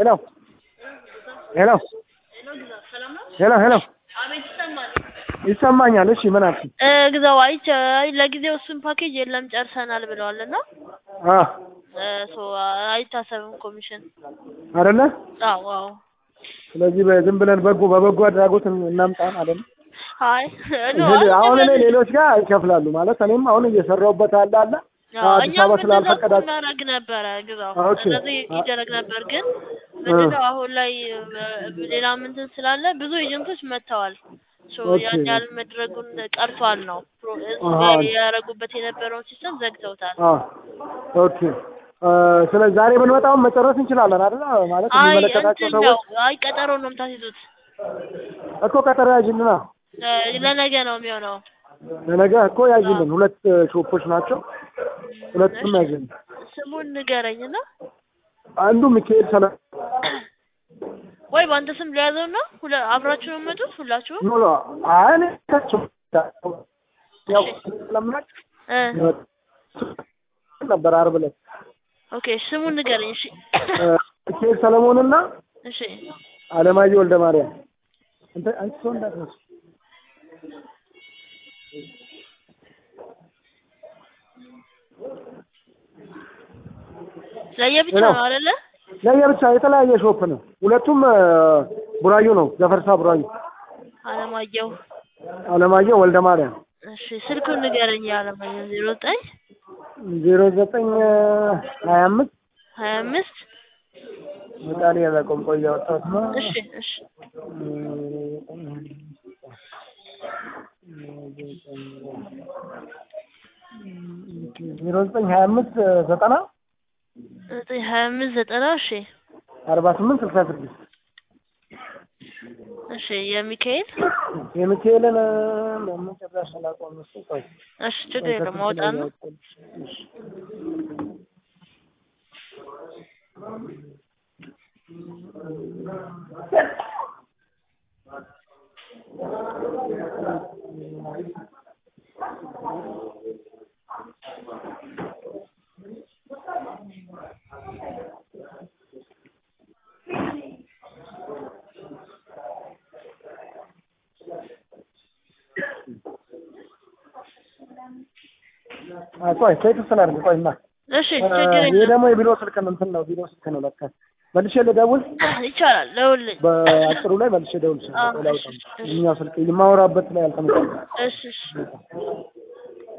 ሄሎ ሄሎ ሄሎ ሄሎ አቤት ይሰማል። ይሰማኛል። እሺ ምን አልክ? እ ግዛው አይቼ አይ ለጊዜው እሱን ፓኬጅ የለም ጨርሰናል ብለዋል እና አ እ ሶ አይታሰብም ኮሚሽን። አይደለ? አዎ አዎ። ስለዚህ በዝም ብለን በጎ በበጎ አድራጎት እናምጣን አይደለ? አይ ኖ ይሄ አሁን እኔ ሌሎች ጋር ይከፍላሉ ማለት እኔም አሁን እየሰራሁበት አለ አለ አዲስ እኛም አበባ እንደዛ ስላልፈቀዳችሁ እናደርግ ነበረ ግዛው ኦኬ። እንደዚህ ይደረግ ነበር ግን ምንድነው አሁን ላይ እ ሌላ ምንትን ስላለ ብዙ ኤጀንቶች መጥተዋል ሶ ኦኬ። ያን ያህል መድረጉን ቀርቷል ነው ፕሮ- አሃ። ያደረጉበት የነበረውን ሲስተም ዘግተውታል አ ኦኬ እ ስለዚህ ዛሬ ብንመጣውን መጨረስ እንችላለን አይደል? ማለት አይ የሚመለከታቸው እንትን ነው ሰዎች አይ ቀጠሮ ነው የምታስይዙት እኮ ቀጠሮ ያዥልና እ ለነገ ነው የሚሆነው ለነገ እኮ ያዥልን። ሁለት ሾፖች ናቸው። ሁለቱም ያዥልን። ስሙን ንገረኝና አንዱ ሚካኤል ሰለ ወይ በአንተ ስም ሊያዘውና ሁለ አብራችሁ ነው የምመጡት ሁላችሁም ኖ ኖ አይ እኔ ታቸው ያው ስለምናቅ እ ነበር ዓርብ ዕለት ኦኬ ስሙን ንገረኝ እሺ እ ሚካኤል ሰለሞንና እሺ አለማየሁ ወልደ ማርያም እንተ አንቺ ሰው እንዳትነሱ ለየብቻ ሄሎ። ነው አይደለ ለየብቻ የተለያየ ሾፕ ነው። ሁለቱም እ ቡራዩ ነው። ገፈርሳ ቡራዩ። አለማየሁ አለማየሁ ወልደ ማርያም እሺ ስልኩን ንገረኝ የአለማየሁ ዜሮ ዘጠኝ ዜሮ ዘጠኝ ሀያ አምስት ሀያ አምስት ምጣኔ ያለቆም ቆይ ያወጣሁት ነው። እሺ እሺ ዜሮ ዘጠኝ ሀያ አምስት ዘጠና ዘጠኝ ሀያ አምስት ዘጠና እሺ አርባ ስምንት ስልሳ ስድስት እሺ የሚካኤል የሚካኤልን በመጨረሻ ላቆም እሱ ቆይ እሺ ችግር የለም ማውጣት ነው እሺ። አ ቆይ ቴክስት ስላደርግ ቆይማ እሺ ችግር ይሄ የለም ደግሞ የቢሮ ስልክ ነው እንትን ነው ቢሮ ስልክ ነው ለካ መልሼ ልደውል ይቻላል ደውልልኝ በአጭሩ ላይ መልሼ ደውል አዎ፣ እሺ፣ እሺ። እኛው ስልክ የማወራበት ላይ አልተመጣም እሺ እሺ